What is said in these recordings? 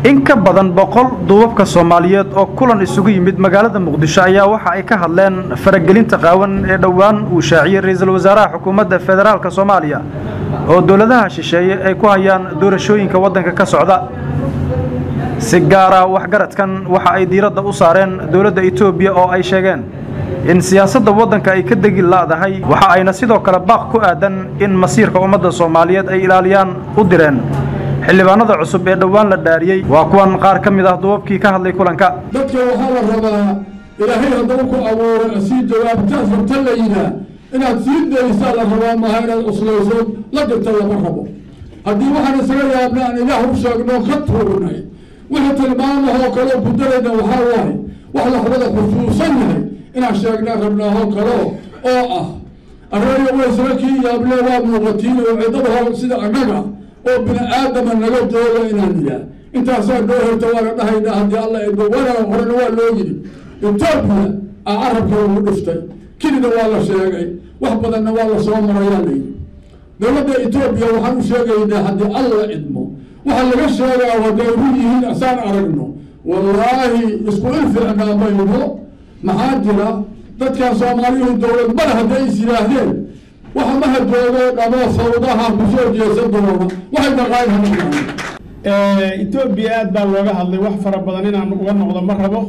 in ka badan boqol duubabka soomaaliyeed oo kulan isugu yimid magaalada muqdisho ayaa waxa ay ka hadleen faragelinta qaawan ee dhowaan uu shaaciyey ra-iisul wasaaraha xukuumadda federaalk soomaaliya oo dowladaha shisheeye ay ku hayaan doorashooyinka waddanka ka socda si gaara waxgaradkan waxa ay diiradda u saareen dowladda etoobiya oo ay sheegeen in siyaasadda waddanka ay ka degi la'dahay waxa ayna sidoo kale baaq ku aadan in masiirka ummadda soomaaliyeed ay ilaaliyaan u direen xildhibaanada cusub ee dhowaan la dhaariyey waa kuwan qaar ka mid ah duubabkii ka hadlay kulanka dadka waxaa la rabaa ilaahay haddaba ku abuuray sii jawaabtaas rabta la yihaa inaad sii daysaa la rabaa maaha inaad cuslayso la dirta lama rabo haddii waxaan isaga yaabna aan ilaah u sheegno ka tuurnay wixii tilmaamahoo kaleo kudarayna waxaa waaye wax la wada xusuusan yahay inaan sheegnaa rabnaahoo kaleo oo ah arreeya waysaba kii yaable waa muuqatiin oo ciddada sida annaga oo bini aadama naga jooga inaan yihaa intaasaa noo herta waana dhahaynaa haddii alla edo wana horena waa loo yidhi etoobiya aa carabka ugu dhiftay kelida waa la sheegay wax badanna waa la soo marayaa la yidhi dowladda etoobiya waxaan u sheegaynaa haddii alla idmo waxaa laga sheegaa hadday run yihiin asaan aragno wallaahi isku ilficnaa mayno maxaa jira dadkan soomaaliyuhu dowlad male hadday is yidhaahdeen waxa maha joogo dhamo sawdaha kusoo jeesan doona waxay dhaqaan etoobiya aad baa looga hadlay wax fara badan inaan uga noqdo ma rabo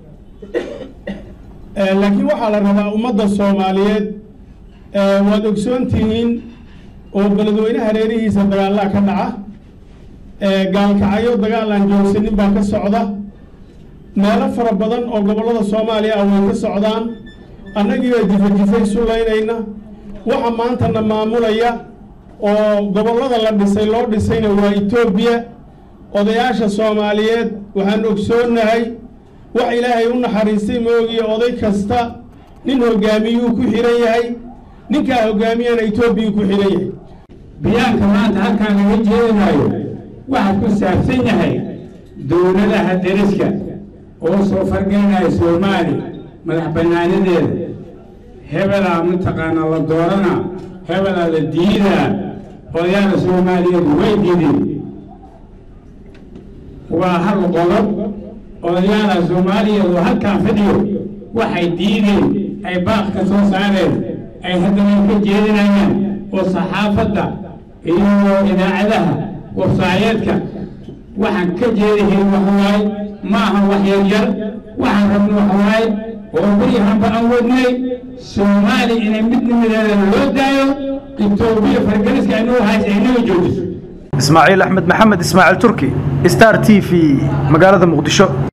laakiin waxaa la rabaa ummadda soomaaliyeed waad ogsoon tihiin oo beledweynaha hareerihiisa dagaallaa ka dhaca gaalkacyo dagaal aan joogsanin baa ka socda meelo fara badan oo gobollada soomaaliya ah way ka socdaan annagiibaa jifa-jifay sulaynayna waxa maantana maamulaya oo gobollada la dhisay loo dhisayna waa etoobiya odayaasha soomaaliyeed waxaan ogsoonnahay wax ilaahay u naxariistay moogiya oday kasta nin hogaamiyuu ku xihan yahay ninkaa hogaamiyana etoobiyuu ku xihan yahay biyaanka maanta halkaan laga jeedinaayo waxaa ku saabsan yahay dowladaha deriska oo soo fargelinaya soomaali madax bannaanadeeda hebelaa mataqaanaa la dooranaa hebelaa la diidaa odayaala soomaaliyeed way diideen waa hal qodob odayaala soomaaliyeed oo halkaan fadhiyo waxay diideen ay baaq ka soo saareen ay haddana ka jeedinayaan oo saxaafadda iyo idaacadaha wafsaayeedka waxaan ka jeedihayn waxawaaye ma aha wax yaryar waxaan rabno waxawaaye oo baryahanba aan wadnay soomaali inay midnimadeedana loo daayo etoobiya fargaliska inagu haysa inaga joojiso ismaaciil axmed maxamed ismaaciil turki star t v magaalada muqdisho